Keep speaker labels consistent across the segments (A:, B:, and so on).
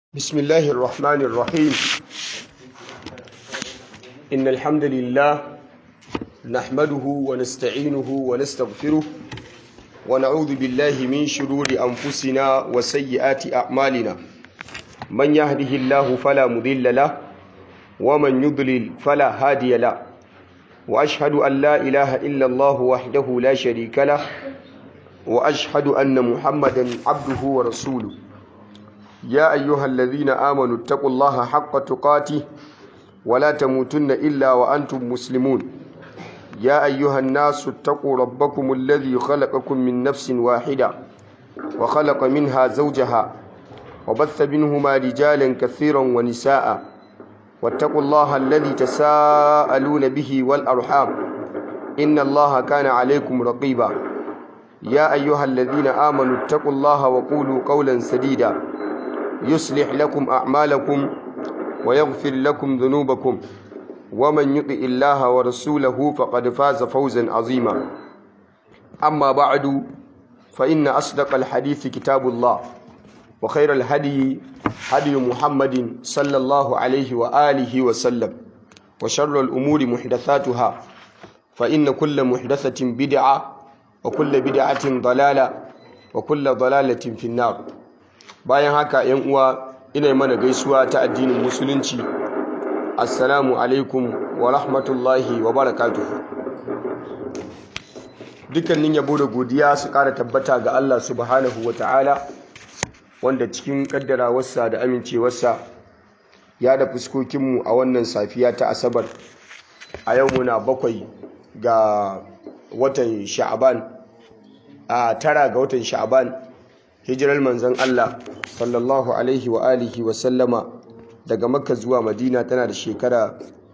A: بسم الله الرحمن الرحيم إن الحمد لله نحمده ونستعينه ونستغفره ونعوذ بالله من شرور أنفسنا وسيئات أعمالنا من يهده الله فلا مضل له ومن يضلل فلا هادي له وأشهد أن لا إله إلا الله وحده لا شريك له وأشهد أن محمدا عبده ورسوله يا أيها الذين آمنوا اتقوا الله حق تقاته ولا تموتن إلا وأنتم مسلمون يا أيها الناس اتقوا ربكم الذي خلقكم من نفس واحدة وخلق منها زوجها وبث منهما رجالا كثيرا ونساء واتقوا الله الذي تساءلون به والأرحام إن الله كان عليكم رقيبا يا أيها الذين آمنوا اتقوا الله وقولوا قولا سديدا يصلح لكم أعمالكم ويغفر لكم ذنوبكم ومن يطع الله ورسوله فقد فاز فوزا عظيما أما بعد فإن أصدق الحديث كتاب الله وخير الهدي هدي محمد صلى الله عليه وآله وسلم وشر الأمور محدثاتها فإن كل محدثة بدعة وكل بدعة ضلالة وكل ضلالة في النار bayan haka yan uwa ina mana gaisuwa ta addinin musulunci assalamu alaikum wa rahmatullahi wa barakatuhu dukkanin yabo da godiya su kara tabbata ga Allah subhanahu wa ta'ala wanda cikin kaddarawarsa da amincewarsa ya da fuskokinmu a wannan safiya ta asabar a yau muna bakwai ga watan sha'aban a tara ga watan sha'aban hijirar manzon Allah sallallahu alaihi wa alihi wa sallama daga makka zuwa madina tana da shekara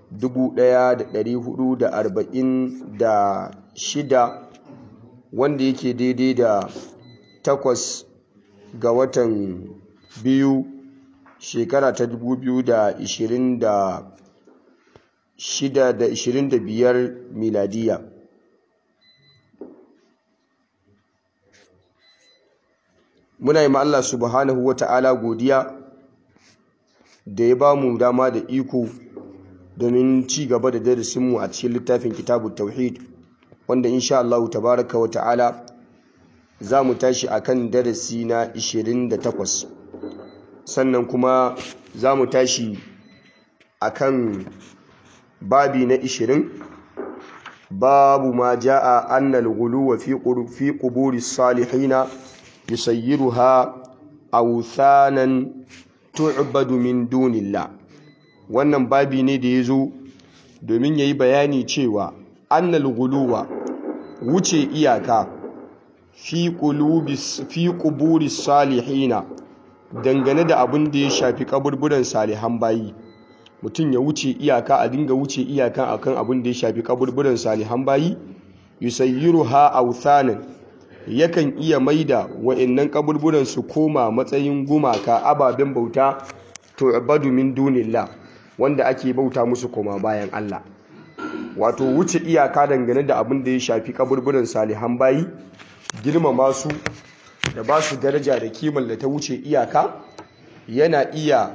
A: 1446 wanda yake daidai da takwas ga watan biyu shekara ta 2026 da 25 miladiya muna yi Allah subhanahu wa ta'ala godiya da ya ba mu dama da iko domin ci gaba da darasinmu a cikin littafin kitabu tauhid wanda insha Allah tabaraka wa ta'ala za mu tashi a kan darasi na 28 sannan kuma za mu tashi a kan babi na 20 babu ma ja'a annal guluwa fi quburi salihina yusayyiruha awthanan tu'badu min dunillah wannan babi ne da yazo domin yayi bayani cewa annal guluwa wuce iyaka fi qulubis fi quburis salihina dangane da abin da ya shafi kaburburan salihan bayi mutum ya wuce iyaka a dinga wuce iyaka akan abin da ya shafi kaburburan salihan bayi yusayyiruha awthanan yakan iya maida wa'annan kaburburan su koma matsayin gumaka ababen bauta to ibadu min dunillah wanda ake bauta musu koma bayan Allah wato wuce iyaka dangane da abin da ya shafi kaburburan salihan bayi girmama su da ba su daraja da kimar da ta wuce iyaka yana iya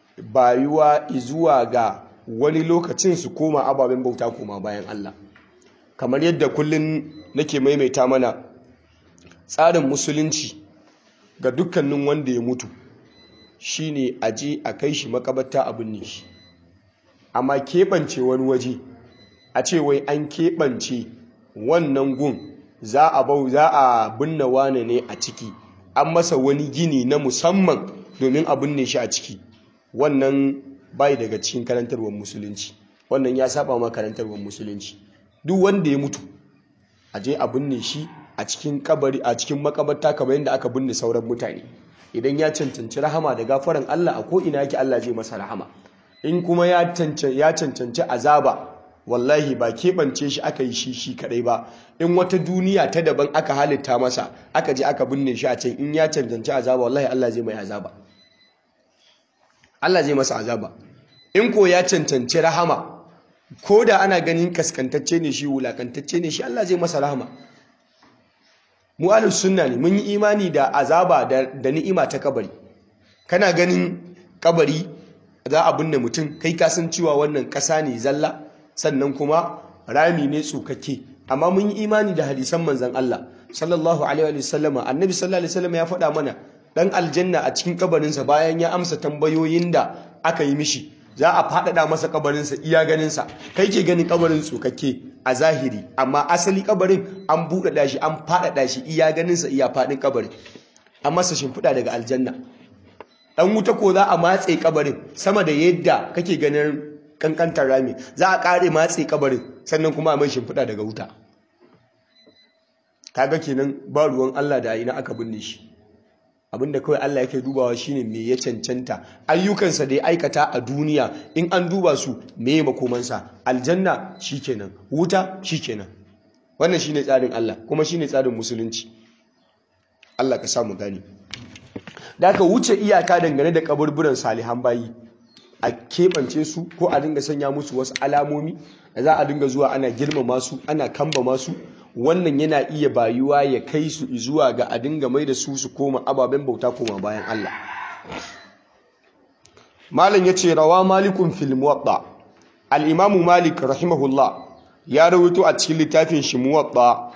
A: bayuwa zuwa ga wani lokacin su koma ababen bauta koma bayan Allah kamar yadda kullun nake maimaita mana tsarin musulunci ga dukkanin wanda ya mutu shine a je a kai shi makabarta a binne shi amma keɓance wani waje a ce wai an keɓance wannan gun za a bau za a binne wane ne a ciki an masa wani gini na musamman domin a binne shi a ciki wannan bai daga cikin karantarwar musulunci wannan ya saba ma karantarwar musulunci duk wanda ya mutu a je a binne shi a cikin kabari a cikin makabarta kamar yadda aka binne sauran mutane idan ya cancanci rahama da gafaran Allah a ko ina yake Allah zai masa rahama in kuma ya cancanci azaba wallahi ba keɓance shi aka yi shi shi kadai ba in wata duniya ta daban aka halitta masa aka je aka binne shi a can in ya cancanci azaba wallahi Allah zai mai azaba Allah zai masa azaba in ko ya cancanci rahama ko da ana ganin kaskantacce ne shi wulakantacce ne shi Allah zai masa rahama mu ahlus sunna ne mun yi imani da azaba da ni'ima ta kabari kana ganin kabari za a binne mutum kai ka san cewa wannan ƙasa ne zalla sannan kuma rami ne tsukake amma mun yi imani da hadisan manzon Allah sallallahu alaihi wa sallama annabi sallallahu alaihi wasallam ya faɗa mana dan aljanna a cikin kabarinsa bayan ya amsa tambayoyin da aka yi mishi za a faɗaɗa masa kabarinsa iya ganinsa kai ke ganin kabarin tsokakke a zahiri amma asali kabarin an buɗaɗa shi an faɗaɗa shi iya ganinsa iya faɗin kabarin an masa shimfiɗa daga aljanna ɗan wuta ko za a matse kabarin sama da yadda kake ganin kankantar rami za a ƙare matse kabarin sannan kuma a mai shimfiɗa daga wuta kaga kenan ba ruwan Allah da ina aka binne shi abinda kawai Allah yake dubawa shine me ya cancanta ayyukansa da ya aikata a duniya in an duba su me ya makomansa aljanna shikenan wuta shikenan wannan shine tsarin Allah kuma shine tsarin musulunci Allah ka samu gani da aka wuce iyaka dangane da kaburburan salihan bayi a keɓance su ko a dinga sanya musu wasu alamomi da za a dinga zuwa ana girmama su ana kamba masu wannan yana iya bayuwa ya kai su zuwa ga a dinga mai da su su koma ababen bauta koma bayan Allah malam ya ce rawa malikun fil muwatta al-imamu malik rahimahullah ya rawaito a cikin littafin shi muwatta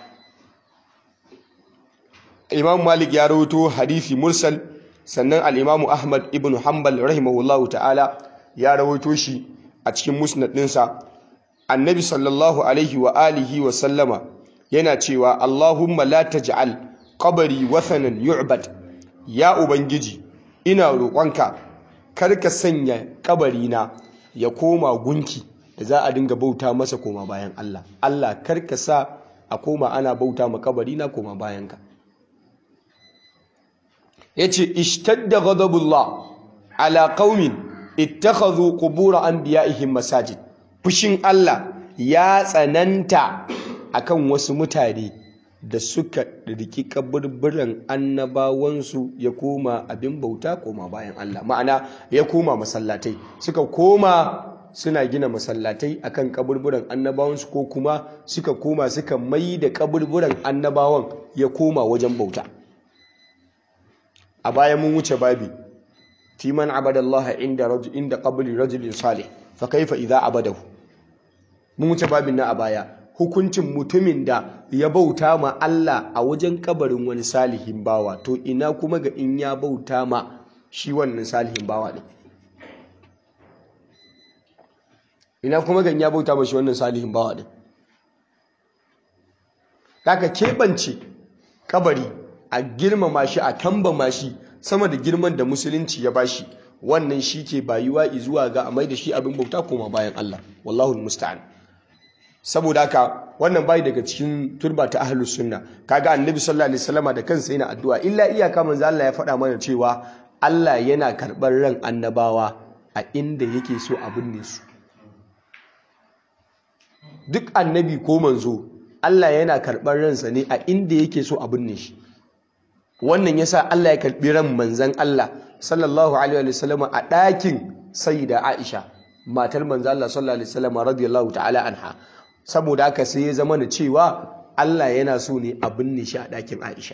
A: imamu malik ya rawaito hadisi mursal sannan al-imamu ahmad ibn hanbal rahimahullahu ta'ala ya rawaito shi a cikin musnad ɗinsa annabi sallallahu alaihi wa alihi wa sallama yana cewa Allahumma la taj'al qabri wathanan yu'bad ya ubangiji ina roƙonka kar ka sanya kabarina ya koma gunki da za a dinga bauta masa koma bayan Allah Allah kar ka sa a koma ana bauta ma kabarina koma bayan ka yace ishtadda ghadabullah ala qaumin ittakhadhu qubur anbiya'ihim masajid fushin Allah ya tsananta akan wasu mutane da suka riki kaburburan annabawansu ya koma abin bauta koma bayan Allah ma'ana ya koma masallatai suka koma suna gina masallatai akan kaburburan annabawansu ko kuma suka koma suka mai da kaburburan annabawan ya koma wajen bauta a bayan mun wuce babi fi man abadallaha inda rajul inda qabri rajulin salih fa kaifa idza abadahu mun wuce babin na a baya hukuncin mutumin da ya bauta ma Allah a wajen kabarin wani salihin bawa to ina kuma ga in ya bauta ma shi wannan salihin bawa ne ina kuma ga in ya bauta ma shi wannan salihin bawa ne kaka keɓance kabari a girmama shi a kambama shi sama da girman da musulunci ya bashi wannan shi ke bayuwa zuwa ga a mai da shi abin bauta koma bayan Allah wallahu musta'an saboda haka wannan bai daga cikin turba ta ahlus sunna kaga annabi sallallahu alaihi wasallama da kansa yana addu'a illa iyaka manzo Allah ya faɗa mana cewa Allah yana karɓar ran annabawa a inda yake so a binne su duk annabi ko manzo Allah yana karɓar ransa ne a inda yake so a binne shi wannan yasa Allah ya karɓi ran manzon Allah sallallahu alaihi wasallama a ɗakin sayyida Aisha matar manzo Allah sallallahu alaihi wasallama radiyallahu ta'ala anha saboda haka sai ya zama da cewa Allah yana so ne a binne shi a ɗakin Aisha.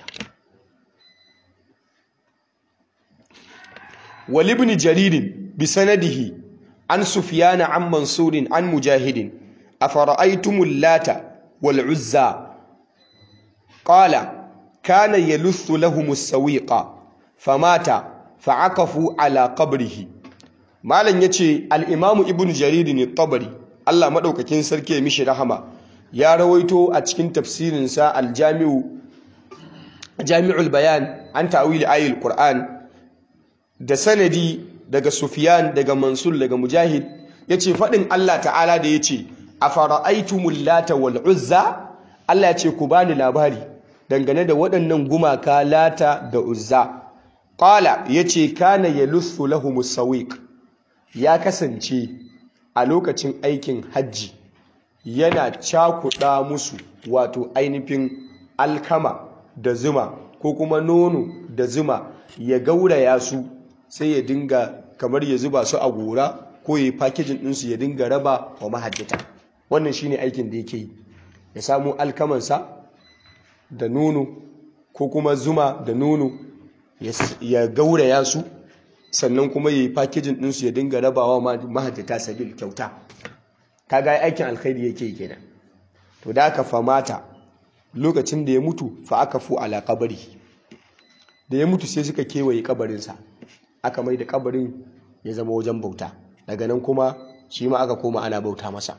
A: Wal ibn Jaririn bi sanadihi an Sufyana an Mansurin an Mujahidin afara'aytumul lata wal uzza qala kana yaluthu lahumus sawiqa famata fa'akafu ala qabrihi malan yace al-imamu ibn Jarir ne tabari Allah maɗaukakin sarki ya mishi rahama ya rawaito a cikin tafsirinsa aljami'u jami'ul bayan an ta'wil ayil qur'an da sanadi daga sufyan daga mansur daga mujahid yace faɗin Allah ta'ala da yace afara'aytumul lata wal uzza Allah yace ku bani labari dangane da waɗannan gumaka lata da uzza qala yace kana yaluthu lahumus sawiq ya kasance a lokacin aikin hajji yana cakuɗa musu wato ainihin alkama da zuma ko kuma nono da zuma ya gauraya su sai ya dinga kamar ya zuba su a gora ko ya yi fakijin ɗinsu ya dinga raba wa mahajjata wannan shine aikin da yake yi ya samu alkamansa da nono ko kuma zuma da nono ya gauraya su sannan kuma ya yi fakijin ɗinsu ya dinga rabawa mahajjata sabil kyauta kaga aikin alkhairi yake kenan to da aka famata lokacin da ya mutu fa aka fu ala kabari da ya mutu sai suka kewaye kabarinsa aka mai da kabarin ya zama wajen bauta daga nan kuma shi ma aka koma ana bauta masa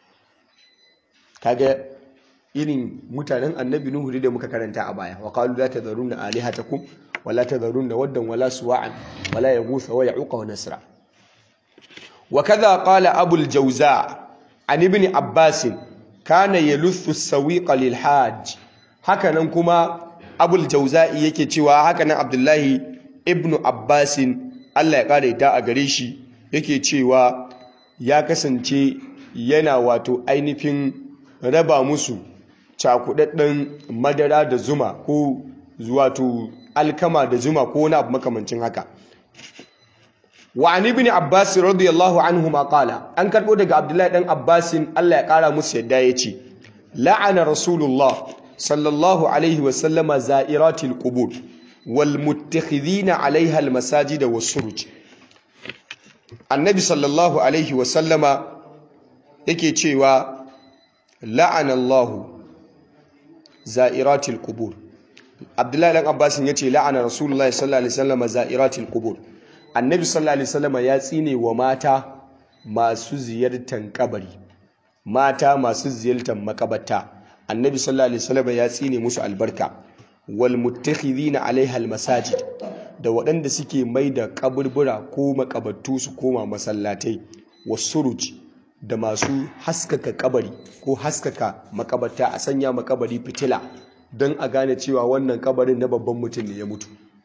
A: kaga irin mutanen annabi nuhu da muka karanta a baya wa qalu la tadharunna alihatakum wa la tadharunna waddan wala suwa'an wala yaghutha wa ya'uqa wa nasra wa kadha qala abu al-jawza an ibn abbas kana yaluthu as-sawiqa lil hajj hakanan kuma abu al-jawza yake cewa hakanan abdullahi ibn abbas Allah ya kare da a gare shi yake cewa ya kasance yana wato ainihin raba musu cakudadden madara da zuma ko wato alkama da zuma ko wani abu makamancin haka wa an ibn abbas radiyallahu anhu ma qala an karbo daga abdullahi dan abbas Allah ya kara musu yadda yace la'ana rasulullah sallallahu alaihi wa sallama za'iratil qubur wal muttakhidhina 'alayha al masajid was suruj annabi sallallahu alaihi wa sallama yake cewa la'ana Allah za'iratil qubur Abdullahi dan Abbas yace la'ana Rasulullahi sallallahu alaihi wasallam za'iratil qubur Annabi sallallahu alaihi wasallam ya tsine wa mata masu ziyartar kabari mata masu ziyartar makabarta Annabi sallallahu alaihi wasallam ya tsine musu albarka wal muttakhidhina alaiha al masajid da waɗanda suke mai da kaburbura ko makabattu su koma masallatai wasuruj da masu haskaka kabari ko haskaka makabarta a sanya makabari fitila don a gane cewa wannan kabarin na babban mutum ne ya mutu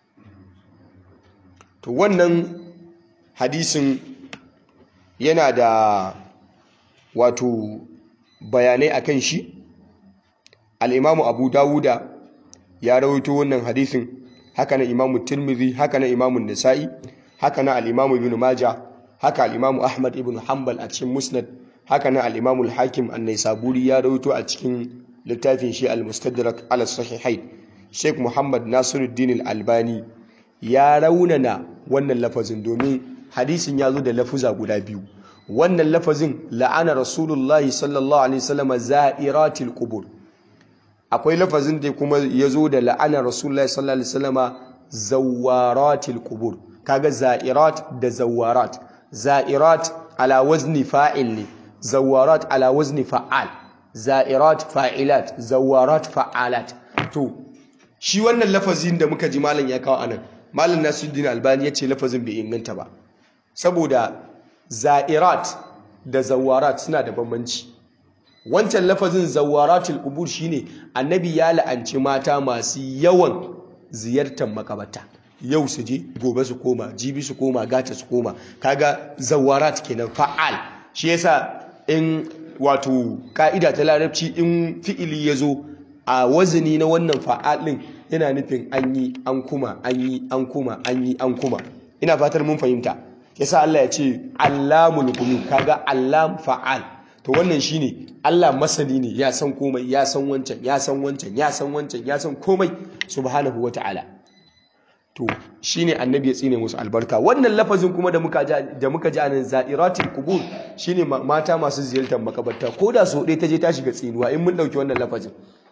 A: to wannan hadisin yana da wato bayanai akan shi al'imamu abu dawuda ya rawaito wannan hadisin haka na imamu tirmidhi haka na imamu nisa'i haka na al'imamu ibn majah haka al'imamu ahmad ibn hanbal a cikin musnad haka na al'imamu al-hakim an-naisaburi ya rawaito a cikin littafin shi al-mustadrak ala sahihai sheikh muhammad nasiruddin al-albani ya raunana wannan lafazin domin hadisin ya zo da lafuza guda biyu wannan lafazin la'ana rasulullahi sallallahu alaihi wasallam za'iratil qubur akwai lafazin da kuma ya zo da la'ana rasulullahi sallallahu alaihi wasallam zawaratil qubur kaga za'irat da zawarat za'irat ala wazni fa'il ne zawarat ala wazni fa'al za'irat fa'ilat zawarat fa'alat to shi wannan lafazin da muka ji malam ya kawo anan malam Nasiruddin Albani yace lafazin bai inganta ba saboda za'irat da zawarat suna da bambanci wancan lafazin zawaratul qubur shine annabi ya la'anci mata masu yawan ziyartar makabata yau su je gobe su koma jibi su koma gata su koma kaga zawarat kenan fa'al shi yasa in wato ka'ida ta larabci in fi'ili ya zo a wazini na wannan fa'al din yana nufin an yi an kuma an yi an kuma an yi an kuma ina fatar mun fahimta yasa Allah ya ce allamul ghuyub kaga allam fa'al to wannan shine Allah masani ne ya san komai ya san wancan ya san wancan ya san wancan ya san komai subhanahu wata'ala to shine annabi ya tsine musu albarka wannan lafazin kuma da muka da muka ji anan za'iratul qubur shine mata masu ziyartar makabarta koda so ɗaya ta je ta shiga tsinuwa in mun dauki wannan lafazin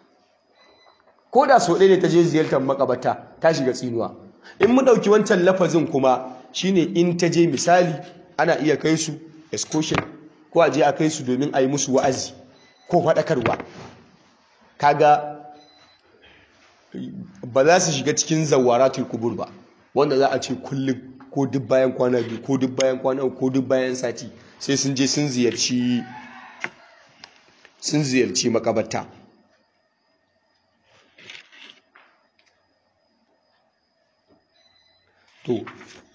A: koda so ɗaya ne ta je ziyartar makabarta ta shiga tsinuwa in mun dauki wancan lafazin kuma shine in ta je misali ana iya kai su excursion ko a je a kai su domin a yi musu wa'azi ko faɗakarwa kaga ba za su shiga cikin zawaratul kubur ba wanda za a ce kullum ko duk bayan kwana biyu ko duk bayan kwana ko duk bayan sati sai sun je sun ziyarci sun ziyarci makabarta to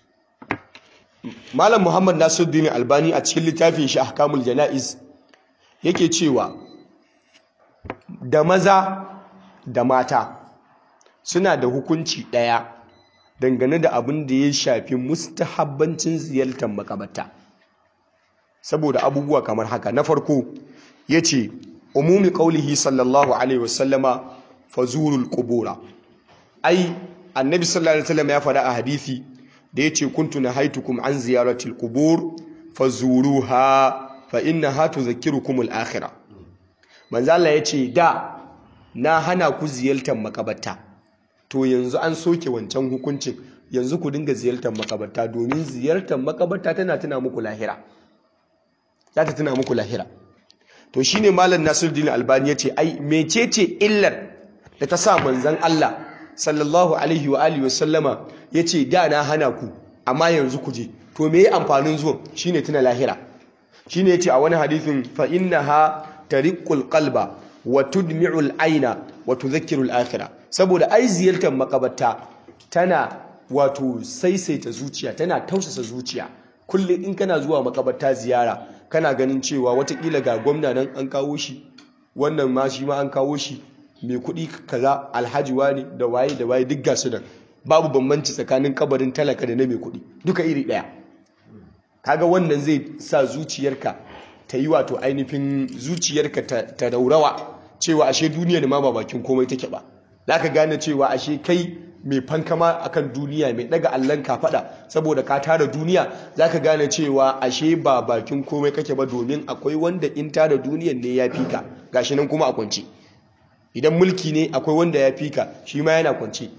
A: malam muhammad nasiruddin albani a cikin littafin shi ahkamul jana'iz yake cewa da maza da mata suna da hukunci ɗaya dangane da abin da ya shafi mustahabbancin ziyartar makabarta saboda abubuwa kamar haka na farko ya ce umumi ƙaulihi sallallahu alaihi wasallama fazurul ƙubura ai annabi sallallahu alaihi wasallam ya faɗa a hadithi da yace kuntu nahaitukum an ziyaratil qubur fazuruha fa innaha tudhakkirukum al-akhirah manzo Allah yace da na hana ku ziyartar makabarta to yanzu an soke wancan hukuncin yanzu ku dinga ziyartar makabarta domin ziyartar makabarta tana tuna muku lahira za ta tuna muku lahira to shine malam Nasiruddin Albani yace ai mecece illar da ta sa manzon Allah sallallahu alaihi wa alihi wa sallama yace da na hana ku amma yanzu ku je to me amfanin zuwan shine tuna lahira shine yace a wani hadisin fa innaha tariqul qalba wa tudmi'ul aina wa tudhakkiru al-akhirah saboda ai ziyartar makabarta tana wato saisaita zuciya tana tausasa zuciya kullum in kana zuwa makabarta ziyara kana ganin cewa watakila ga gwamna nan an kawo shi wannan ma shi ma an kawo shi mai kuɗi kaza alhaji wani da waye da waye duk gasu nan babu bambanci tsakanin kabarin talaka da na mai kuɗi duka iri ɗaya kaga wannan zai sa zuciyarka ta yi wato ainihin zuciyarka ta raurawa cewa ashe duniyar ma ba bakin komai take ba za ka gane cewa ashe kai mai fankama akan duniya mai daga allon fada saboda ka tara duniya za ka gane cewa ashe ba bakin komai kake ba domin akwai wanda in tara duniyar ne ya fi ka gashi nan kuma a kwance idan mulki ne akwai wanda ya fi ka shi ma yana kwance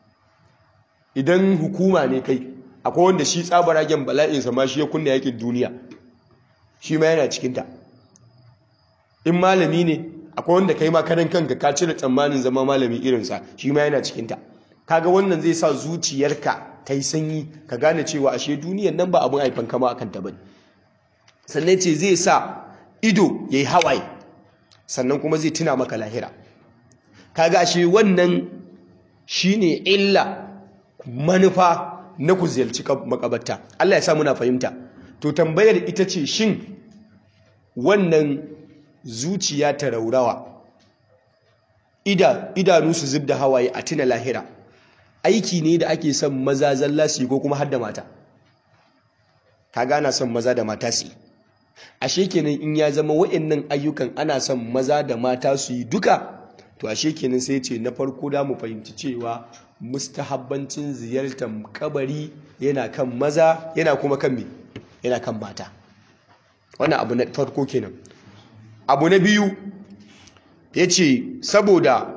A: idan hukuma ne kai akwai wanda shi tsabaragen bala'insa ma shi ya kunna yakin duniya shi ma yana cikinta in malami ne akwai wanda kai ma karan kanka ka cire tsammanin zama malami irinsa shi ma yana cikinta kaga wannan zai sa zuciyarka ta yi sanyi ka gane cewa ashe duniyar nan ba abin haifan kama akan ta bane sannan ce zai sa ido ya yi hawaye sannan kuma zai tuna maka lahira kaga ashe wannan shine illa manufa na ku ziyarci makabarta Allah ya sa muna fahimta to tambayar ita ce shin wannan zuciya ta raurawa idanu su zub da hawaye a tuna lahira aiki ne da ake son maza zalla su yi ko kuma har da mata ka gana son maza da mata su yi ashe kenan in ya zama wa'annan ayyukan ana son maza da mata su yi duka to ashe kenan sai ce na farko da mu fahimci cewa mustahabbancin ziyartar kabari yana kan maza yana kuma kan me yana kan mata wannan abu na farko kenan abu na biyu ya ce saboda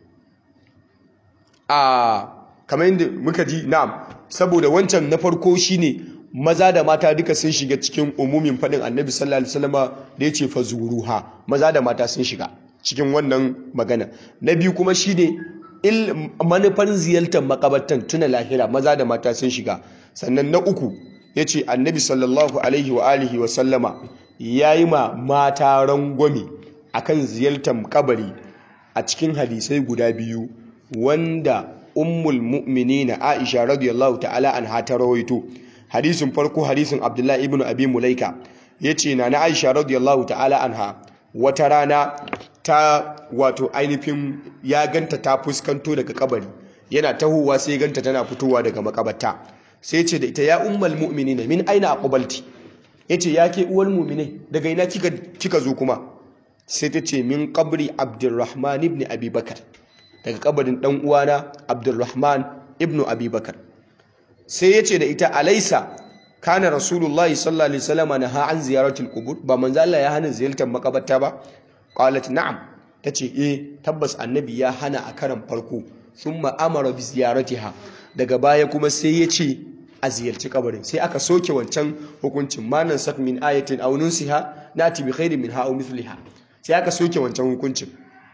A: a kamar yadda muka ji na'am saboda wancan na farko shine maza da mata duka sun shiga cikin umumin faɗin annabi sallallahu alaihi wasallam da ya ce fazuruha maza da mata sun shiga cikin wannan magana na biyu kuma shine il manufar ziyartar makabartan tuna lahira maza da mata sun shiga sannan na uku ya ce annabi sallallahu alaihi wa alihi wa sallama ya yi ma mata rangwame akan ziyartar kabari a cikin hadisai guda biyu wanda ummul mu'minina Aisha radiyallahu ta'ala anha ta rawaito hadisin farko hadisin Abdullahi ibn Abi Mulaika yace na na Aisha radiyallahu ta'ala anha wata rana ta wato ainihin ya ganta ta fuskanto daga kabari yana tahowa sai ganta tana fitowa daga makabarta sai ce da ita ya ummul mu'minina min aina aqbalti yace ya ke uwar mu'mine daga ina kika kika zo kuma sai ta ce min qabri Abdurrahman ibn Abi Bakar daga kabarin dan uwana Abdulrahman ibn Abi Bakar sai yace da ita alaisa kana rasulullahi sallallahu alaihi wasallam naha an ziyaratul qubur ba manzo Allah ya hana ziyartar makabarta ba qalat na'am tace eh tabbas annabi ya hana a karan farko thumma amara bi ziyaratiha daga baya kuma sai yace a ziyarci kabarin sai aka soke wancan hukuncin manan sak min ayatin aw nunsiha nati bi khairin minha aw mithliha sai aka soke wancan hukuncin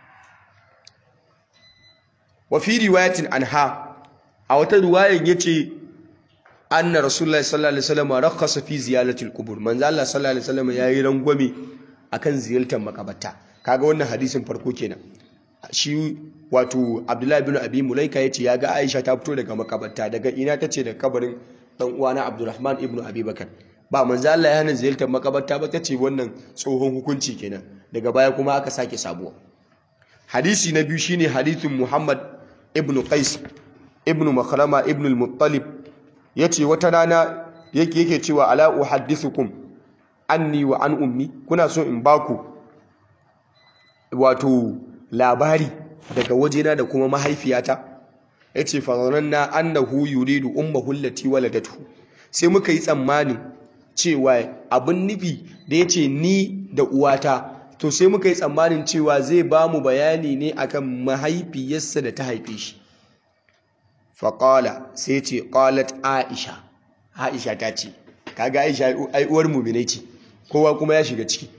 A: wa fi riwayatin anha a wata riwayan yace anna rasulullahi sallallahu alaihi wasallam rakhasa fi ziyaratil qubur manzo Allah sallallahu alaihi wasallam yayi rangwame akan ziyartar makabarta kaga wannan hadisin farko kenan shi wato Abdullahi ibn Abi Mulaika yace ya ga Aisha ta fito daga makabarta daga ina tace da kabarin dan uwana Abdurrahman ibn Abi Bakar ba manzo Allah ya hana ziyartar makabarta ba tace wannan tsohon hukunci kenan daga baya kuma aka sake sabuwa hadisi na biyu shine hadisin Muhammad ibn Qais ibn Makhrama ibn al-Muttalib yace wata rana yake yake cewa ala uhaddithukum anni wa an ummi kuna so in baku wato labari daga wajena da kuma mahaifiyata yace fa zananna annahu yuridu ummuhu allati waladatu sai muka yi tsammanin cewa abin nufi da yace ni da uwata to sai muka yi tsammanin cewa zai ba mu bayani ne akan mahaifiyarsa da ta haife shi faƙala sai ce ƙalat aisha aisha ta ce kaga aisha ai uwar muminai ce kowa kuma ya shiga ciki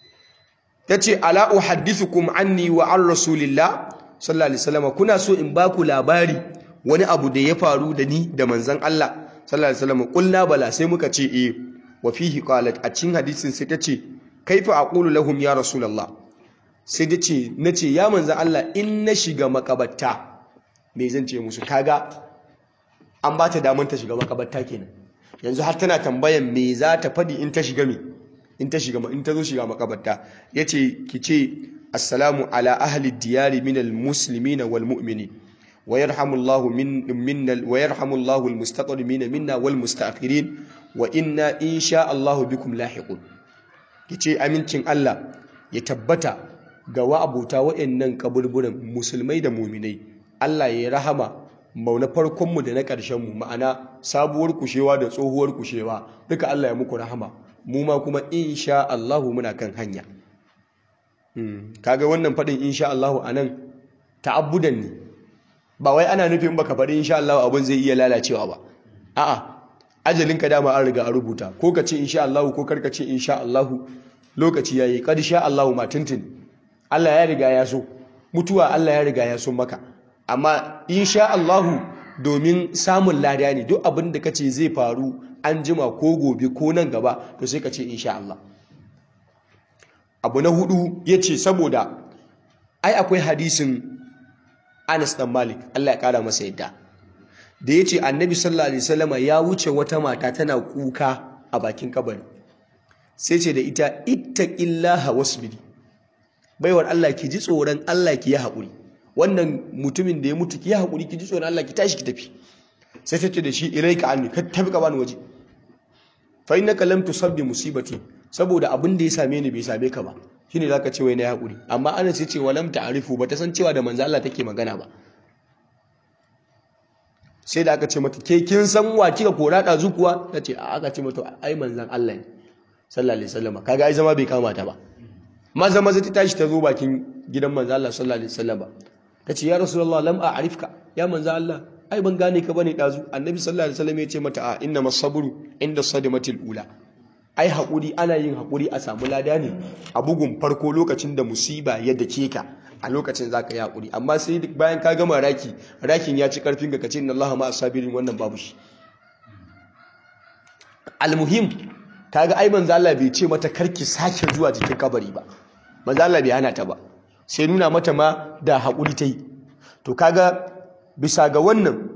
A: ta ce ala uhaddithukum anni wa an rasulillah sallallahu alaihi wasallam kuna so in ba ku labari wani abu da ya faru da ni da manzon Allah sallallahu alaihi wasallam kulna bala sai muka ce eh wa fihi qalat a cikin hadisin sai ta ce kaifa aqulu lahum ya rasulullah sai ta ce nace ya manzon Allah in na shiga makabarta me zan ce musu kaga an ba ta damar ta shiga makabarta kenan yanzu har tana tambayan me za ta faɗi in ta shiga me in ta shiga in ta zo shiga makabarta yace ki ce assalamu ala ahli diyari min almuslimina wal mu'minin wa yarhamullahu min minna wa yarhamullahu almustaqdimin minna wal mustaakhirin wa inna insha Allah bikum lahiqun kice amincin Allah ya tabbata ga wa'abuta wa'annan kaburburan musulmai da mu'minai Allah ya rahama mauna farkonmu da na ƙarshenmu ma'ana sabuwar kushewa da tsohuwar kushewa duka Allah ya muku rahama mu ma kuma insha Allahu muna kan hanya kaga wannan faɗin insha Allahu anan ta'abbudan ne ba wai ana nufin baka faɗi insha Allahu abin zai iya lalacewa ba a'a ajalinka dama an riga a rubuta ko ka ce insha Allahu ko karka ce insha Allahu lokaci yayi kad sha Allahu ma tuntun Allah ya riga ya so mutuwa Allah ya riga ya so maka amma insha Allahu domin samun lada ne duk abin da kace zai faru an jima ko gobe ko nan gaba to sai ka ce insha Allah abu na hudu yace saboda ai akwai hadisin Anas dan Malik Allah ya kara masa yadda da yace Annabi sallallahu alaihi wasallama ya wuce wata mata tana kuka a bakin kabari sai ce da ita ittaqillaha wasbiri baiwar Allah ki ji tsoron Allah ki yi haƙuri wannan mutumin da ya mutu ki haƙuri ki ji tsoron Allah ki tashi ki tafi sai ta ce da shi ilaika anni ka tafi ka bani waje fa innaka lam tusabbi musibati saboda abin da ya same ni bai same ka ba shine zaka ce wai na haƙuri amma ana sai ce walam ta'rifu ba ta san cewa da manzo Allah take magana ba sai da aka ce mata ke kin san wa kika kora da zukuwa tace a aka ce mata ai manzon Allah ne sallallahu alaihi wasallam kaga ai zama bai kama ta ba maza maza ta tashi ta zo bakin gidan manzo Allah sallallahu alaihi wasallam ta ce ya rasulullah lam a'rifka ya manzo Allah ai ban gane ka bane dazu annabi sallallahu alaihi wasallam ya ce mata a inna masabru inda sadamatil ula ai hakuri ana yin hakuri a samu lada ne a bugun farko lokacin da musiba ya dake ka a lokacin zaka yi hakuri amma sai bayan ka gama raki rakin ya ci karfin ka kace inna allaha ma asabirin wannan babu shi almuhim kaga ai manzo Allah bai ce mata karki sake zuwa jikin kabari ba manzo Allah bai hana ta ba sai nuna mata ma da haƙuri ta yi to kaga bisa ga wannan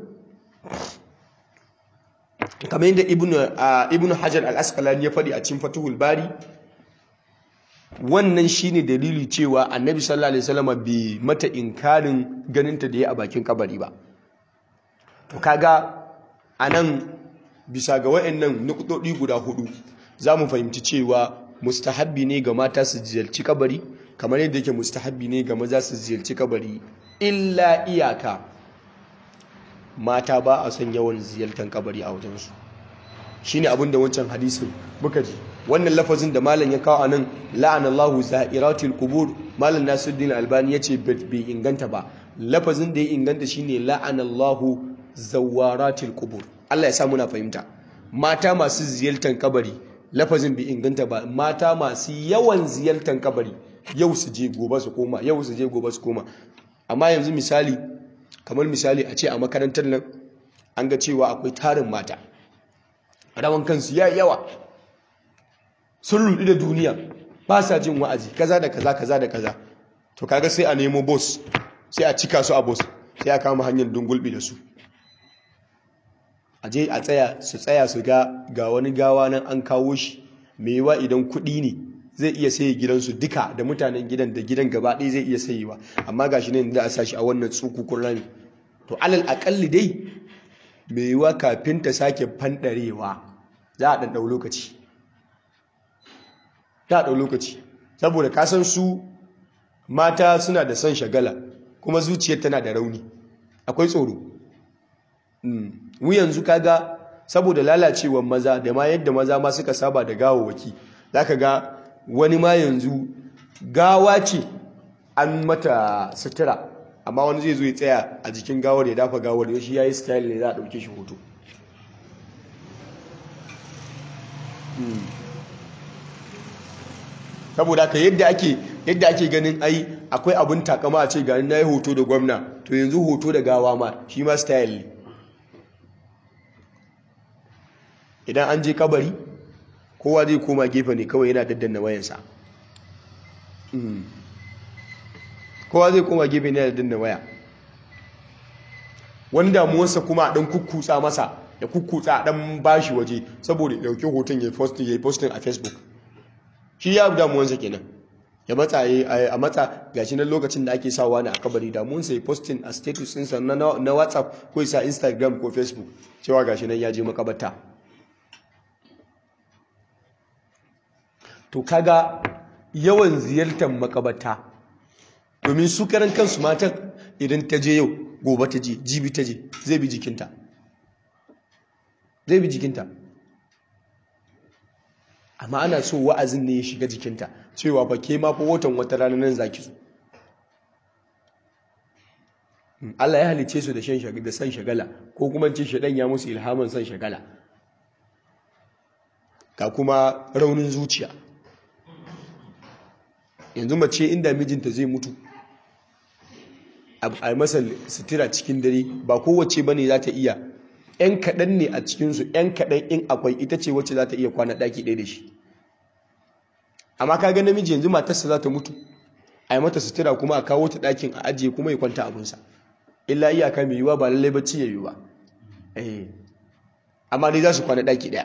A: kamar yadda ibnu hajar al-asqalani ya faɗi a cikin fatuhul bari wannan shine dalili cewa annabi sallallahu alaihi wasallam bai mata inkarin ganinta da ya a bakin kabari ba to kaga anan bisa ga wayannan nukudodi guda hudu zamu fahimci cewa mustahabbi ne ga mata su ziyarci kabari kamar yadda yake mustahabbi ne ga maza su ziyarci kabari illa iyaka mata ba a son yawan ziyartar kabari a wajensu shine abin da wancan hadisin muka ji wannan lafazin da malam ya kawo anan la'anallahu za'iratul qubur malam nasiruddin albani yace bai inganta ba lafazin da ya inganta shine la'anallahu zawaratul qubur Allah ya sa muna fahimta mata masu ziyartar kabari lafazin bai inganta ba mata masu yawan ziyartar kabari yau su je gobe su koma yau su je gobe su koma amma yanzu misali kamar misali a ce a makarantar nan an ga cewa akwai tarin mata rawan kansu ya yawa sun rudu da duniya ba sa jin wa'azi kaza da kaza kaza da kaza to kaga sai a nemo boss sai a cika su a boss sai a kama hanyar dungulbi da su a je a tsaya su tsaya su ga ga wani gawa nan an kawo shi mai yiwa idan kuɗi ne zai iya sayi gidansu duka da mutanen gidan da gidan gaba ɗaya zai iya sayewa amma gashi ne da a sashi a wannan tsukukun rami to alal akalli dai mai yiwa kafin ta sake fanɗarewa za a ɗanɗau lokaci za a ɗau lokaci saboda kasan su mata suna da son shagala kuma zuciyar tana da rauni akwai tsoro mu yanzu kaga saboda lalacewar maza da ma yadda maza ma suka saba da gawawaki zaka ga wani ma yanzu gawa ce an mata sutura amma wani zai zo ya tsaya a jikin gawar ya dafa gawar ya shi yayi style ne za a dauke shi hoto saboda ka yadda ake yadda ake ganin ai akwai abin takama a ce ga na yi hoto da gwamna to yanzu hoto da gawa ma shi ma style ne idan an je kabari kowa zai koma gefe ne kawai yana daddanna wayansa kowa zai koma gefe ne yana daddanna waya wani damuwarsa kuma a ɗan kukkutsa masa da kukkutsa a ɗan bashi waje saboda ya ɗauki hoton ya yi postin a facebook shi ya damuwansa kenan ya matsa a matsa gashi nan lokacin da ake sawa ne a kabari damuwansa ya postin a status ɗinsa na whatsapp ko isa instagram ko facebook cewa gashi nan ya je makabarta to kaga yawan ziyartar makabarta domin su karan kansu matan idan ta je yau gobe ta je jibi ta je zai bi jikinta zai bi jikinta amma ana so wa'azin ne ya shiga jikinta cewa ba ke mafi watan wata rana nan zaki zo Allah ya halice su da san shagala ko kuma ce shaɗan ya musu ilhamin san shagala ga kuma raunin zuciya yanzu mace inda mijinta zai mutu a masa sutura cikin dare ba kowace ba ne za ta iya ‘yan kaɗan ne a cikinsu ‘yan kaɗan in akwai ita ce wacce za ta iya kwana ɗaki ɗaya da shi amma ka ga namiji yanzu matarsa za ta mutu a yi mata sutura kuma a kawo ta ɗakin a ajiye kuma ya kwanta abinsa illa iyaka mai yiwuwa ba lallai bacci ya yiwu ba amma dai za su kwana ɗaki ɗaya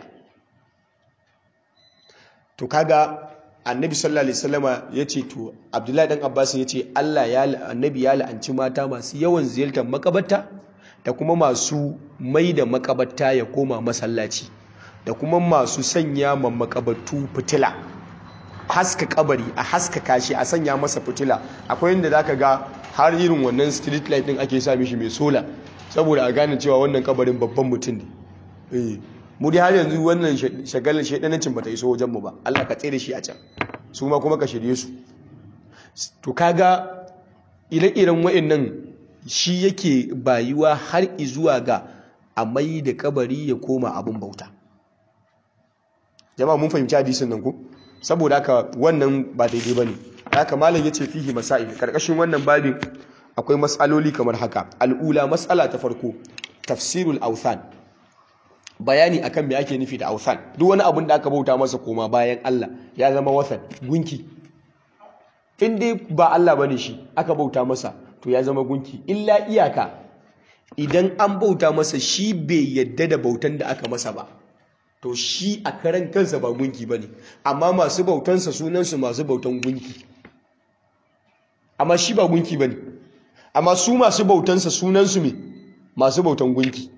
A: to kaga annabi sallallahu alaihi wasallama yace to abdullahi dan abbas yace Allah ya annabi ya la'anci mata masu yawan ziyartar makabarta da kuma masu mai da makabarta ya koma masallaci da kuma masu sanya ma makabartu fitila haska kabari a haska kashi a sanya masa fitila akwai inda zaka ga har irin wannan street light din ake sa mishi mai sola saboda a gane cewa wannan kabarin babban mutum ne eh mu dai har yanzu wannan shagalar shaidanancin bata iso wajen mu ba Allah ka tsere shi a can su ma kuma ka shirye su to kaga ire-iren wa'annan shi yake bayuwa har izuwa ga a mai da kabari ya koma abin bauta jama'a mun fahimci hadisin nan ku saboda haka wannan ba daidai bane haka malam yace fihi masail karkashin wannan babin akwai matsaloli kamar haka al'ula matsala ta farko tafsirul awthan bayani akan me ake nufi da awthan duk wani abin da aka bauta masa koma bayan Allah ya zama wathan gunki in dai ba Allah bane shi aka bauta masa to ya zama gunki illa iyaka idan an bauta masa shi bai yadda da bautan da aka masa ba to shi a karan kansa ba gunki ba ne amma masu bautansa sunansu masu bautan gunki amma shi ba gunki ba ne amma su masu bautansa sunansu me masu bautan gunki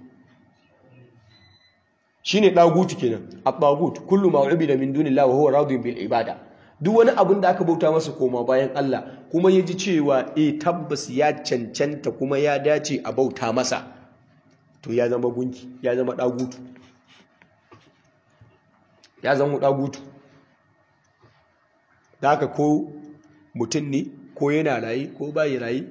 A: shi ne ɗagutu kenan a ɗagut kullum ma'ubi da min dunin lawa huwa radun bil ibada duk wani abin da aka bauta masa koma bayan Allah kuma ya ji cewa e tabbas ya cancanta kuma ya dace a bauta masa to ya zama gunki ya zama ɗagutu ya zama ɗagutu da haka ko mutum ne ko yana raye ko bayi raye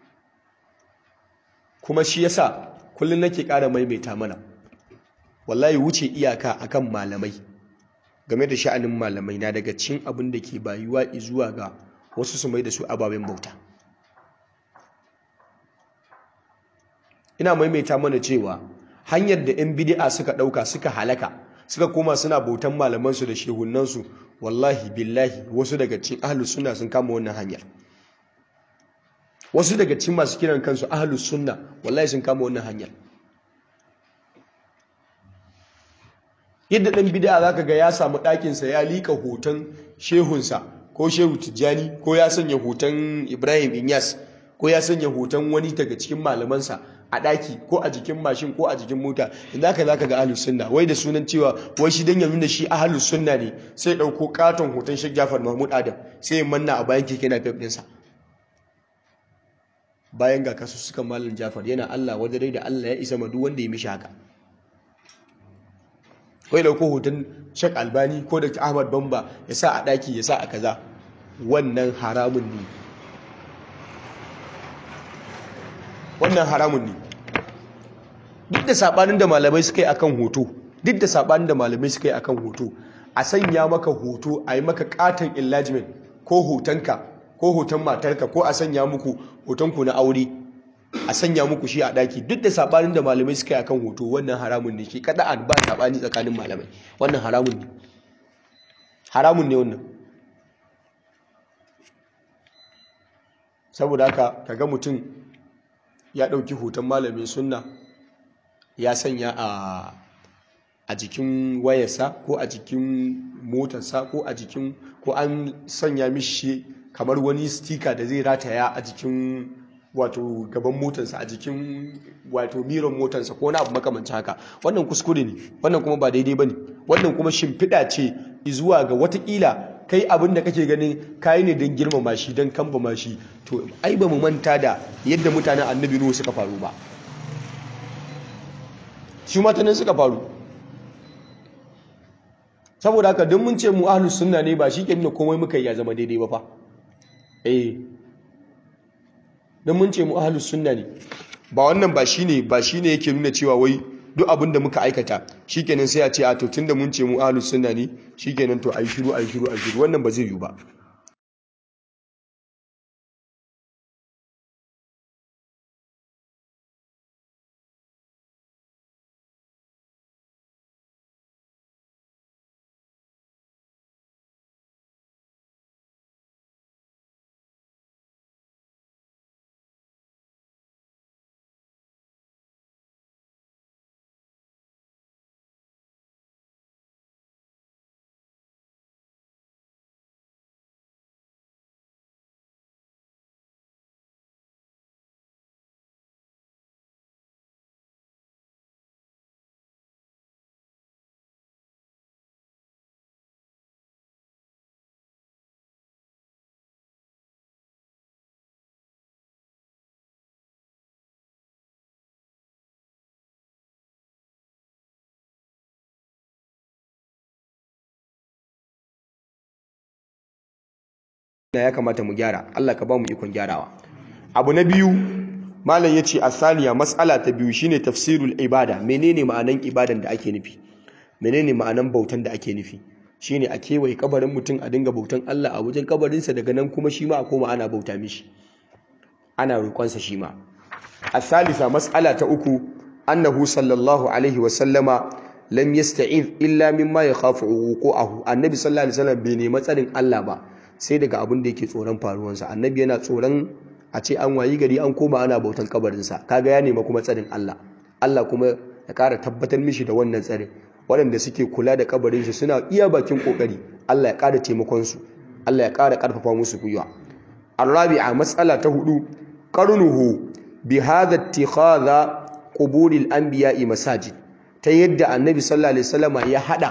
A: kuma shi yasa kullum nake ƙara maimaita mana wallahi wuce iyaka akan malamai game da sha'anin malamai na daga cin abin da ke bayuwa zuwa ga wasu su mai da su ababen bauta ina maimaita mana cewa hanyar da 'yan bidi'a suka ɗauka suka halaka suka koma suna bautan malamansu da shehunansu wallahi billahi wasu daga cin ahlus sunna sun kama wannan hanyar wasu daga cin masu kiran kansu ahlus sunna wallahi sun kama wannan hanyar yadda ɗan bid'a zaka ga ya samu ɗakinsa ya liƙa hoton shehunsa ko shehu tijjani ko ya sanya hoton ibrahim inyas ko ya sanya hoton wani daga cikin malamansa a ɗaki ko a jikin mashin ko a jikin mota inda ka zaka ga ahlus sunna wai da sunan cewa wai shi dan ya nuna shi ahlus sunna ne sai ɗauko katon hoton Sheikh Jafar Mahmud Adam sai ya manna a bayan keke na fef ɗinsa bayan ga kasu suka malam jafar yana allah wadare da allah ya isa ma duk wanda ya mishi haka kai dauko hoton shek albani ko da ahmad bamba ya sa a daki ya sa a kaza wannan haramun ne wannan haramun ne duk da sabanin da malamai suka yi akan hoto duk da sabanin da malamai suka yi akan hoto a sanya maka hoto a yi maka katon enlargement ko hotonka ko hoton matarka ko a sanya muku hotonku na aure a sanya muku shi a daki duk da sabanin da malamai suka yi akan hoto wannan haramun ne shi kada an ba sabani tsakanin malamai wannan haramun ne haramun ne wannan saboda haka kaga mutum ya ɗauki hoton malamin sunna ya sanya a a jikin wayarsa ko a jikin motarsa ko a jikin ko an sanya mishi kamar wani stika da zai rataya a jikin wato gaban motarsa a jikin wato miron motarsa ko na abu makamancin haka wannan kuskure ne wannan kuma ba daidai ba ne wannan kuma shimfiɗa ce zuwa ga watakila kai abin da kake ganin kayi ne don girmama shi don kambama shi to ai ba mu manta da yadda mutanen annabi nuhu suka faru ba shi matanin suka faru saboda haka don mun ce mu ahlus sunna ne ba shi ke nuna komai muka yi ya zama daidai ba fa eh don mun ce mu ahlus sunna ne ba wannan ba shine ba shine yake nuna cewa wai duk abin da muka aikata shikenan sai a ce a to tunda mun ce mu ahlus sunna ne shikenan to ayi shiru ayi shiru ayi shiru wannan ba zai yiwu ba ya kamata mu gyara Allah ka ba mu ikon gyarawa abu na biyu malam yace asaniya mas'ala ta biyu shine tafsirul ibada menene ma'anan ibadan da ake nufi menene ma'anan bautan da ake nufi shine a kewaye kabarin mutum a dinga bautan Allah a wajen kabarinsa daga nan kuma shi ma a koma ana bauta mishi ana roƙonsa shi ma asalisa mas'ala ta uku annahu sallallahu alaihi wa sallama lam yasta'iz illa mimma yakhafu wuqu'ahu annabi sallallahu alaihi wasallam bai nemi tsarin Allah ba sai daga abin da yake tsoron faruwansa annabi yana tsoron a ce an wayi gari an koma ana bautan kabarinsa kaga ya nema kuma tsarin Allah Allah kuma ya ƙara tabbatar mishi da wannan tsarin waɗanda suke kula da kabarin shi suna iya bakin kokari Allah ya ƙara taimakon su Allah ya ƙara ƙarfafa musu gwiwa arabi'a matsala ta hudu qarnuhu bi hadha ittikhadha quburil anbiya'i masajid ta yadda annabi sallallahu alaihi wasallama ya hada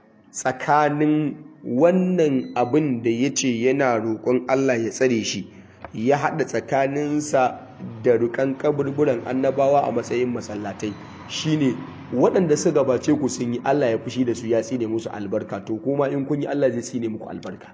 A: tsakanin wannan abin da ya ce yana roƙon Allah ya tsare shi ya haɗa tsakaninsa da rukan kaburburan annabawa a matsayin masallatai shine waɗanda su gabace ku sun yi Allah ya fushi da su ya tsine musu albarka to kuma in kun yi Allah zai tsine muku albarka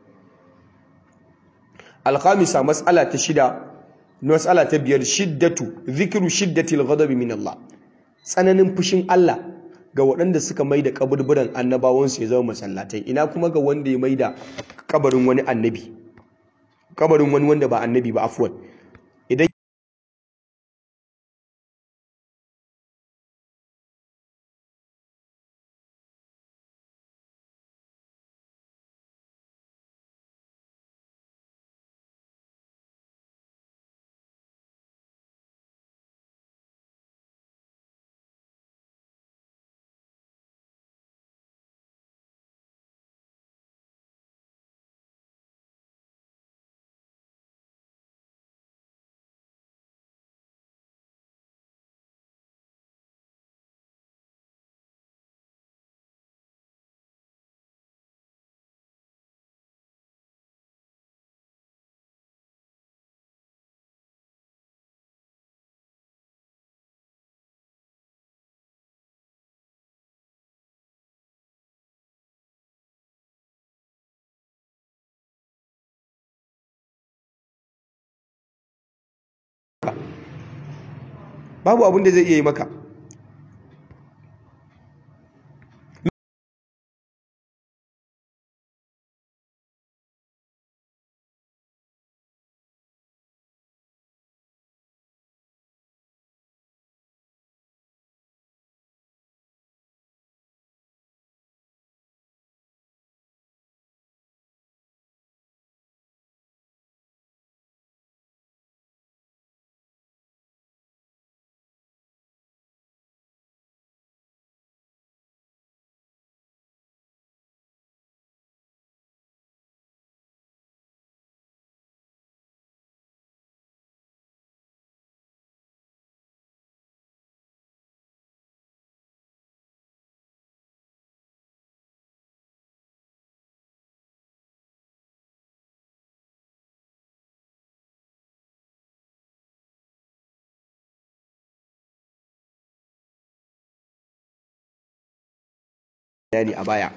A: alkhamisa mas'ala ta shida mas'ala ta biyar shiddatu zikru shiddatil ghadabi min Allah tsananin fushin Allah ga waɗanda suka mai da kaburburan annabawansu ya zama masallatai ina kuma ga wanda ya mai da kabarin wani annabi kabarin wani wanda ba annabi ba afwan idan babu abin da zai iya yi maka bayani a baya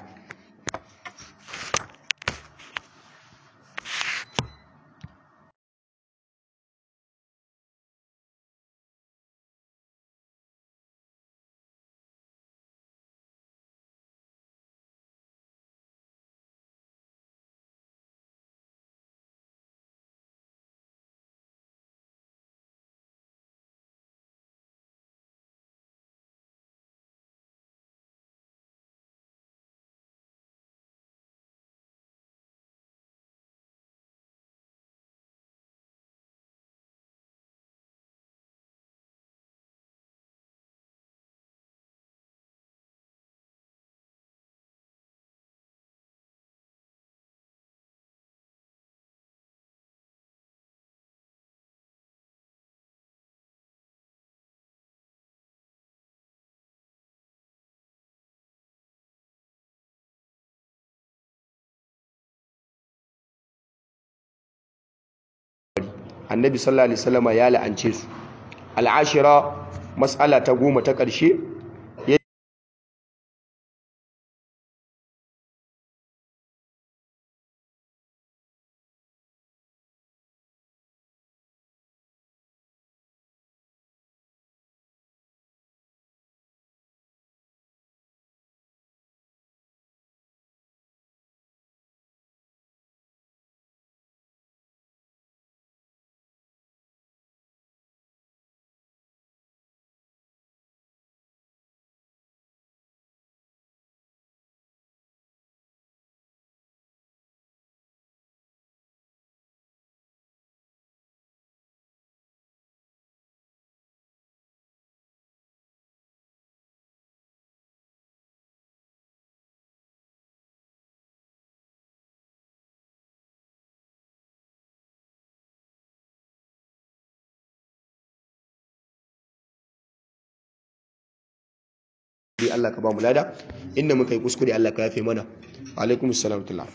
A: annabi sallallahu alaihi wasallama ya la'ance su al'ashira mas'ala ta goma ta ƙarshe dai Allah ka ba mu lada inda muka yi kuskure Allah ka yafe mana wa alaikum assalam tullah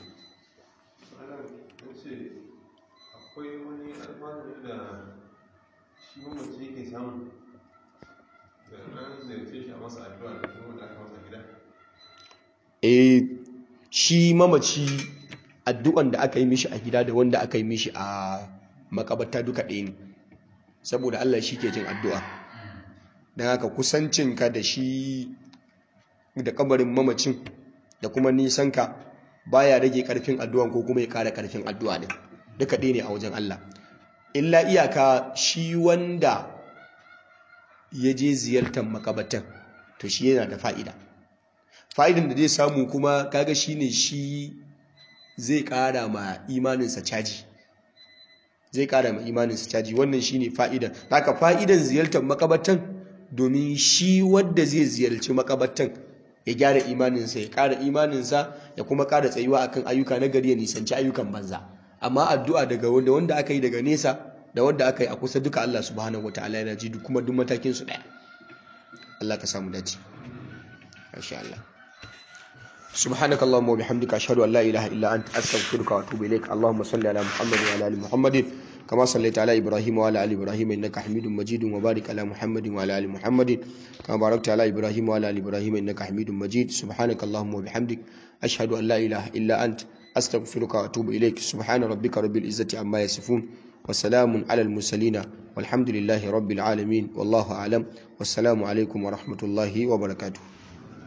B: akwai wani alfanu da shi mamaci yake samu da an ziyarce shi a masa addu'a da kuma da aka masa gida
A: eh shi mamaci addu'an da aka yi mishi a gida da wanda aka yi mishi a makabarta duka ɗaya ne saboda Allah shi ke jin addu'a don haka kusancinka da shi da kabarin mamacin da kuma nisanka baya rage karfin addu'an ko kuma ya kara karfin addu'a ne duka ɗaya ne a wajen Allah illa iyaka shi wanda ya je ziyartar makabatan to shi yana da fa'ida fa'idan da zai samu kuma kaga shi ne shi zai kara ma imaninsa caji zai kara ma imaninsa caji wannan shi ne fa'idan haka fa'idan ziyartar makabatan domin shi wadda zai ziyarci makabatan ya gyara imaninsa ya kara imaninsa ya kuma kara tsayuwa akan ayyuka na gari ya nisanci ayyukan banza amma addu'a daga wanda wanda aka yi daga nesa da wanda aka yi a kusa duka Allah subhanahu wataala yana ji kuma duk matakin su daya Allah ka samu dace insha Allah سبحانك اللهم وبحمدك أشهد أن لا إله إلا أنت أستغفرك وأتوب إليك اللهم صل على محمد وعلى آل محمد كما صليت على إبراهيم وعلى آل إبراهيم إنك حميد مجيد وبارك على محمد وعلى آل محمد كما باركت على إبراهيم وعلى آل إبراهيم إنك حميد مجيد سبحانك اللهم وبحمدك أشهد أن لا إله إلا أنت أستغفرك وأتوب إليك سبحان ربك رب العزة عما يصفون wa salamun alal mursalina walhamdulillahi rabbil alamin wallahu a'lam wassalamu alaikum wa rahmatullahi wa barakatuh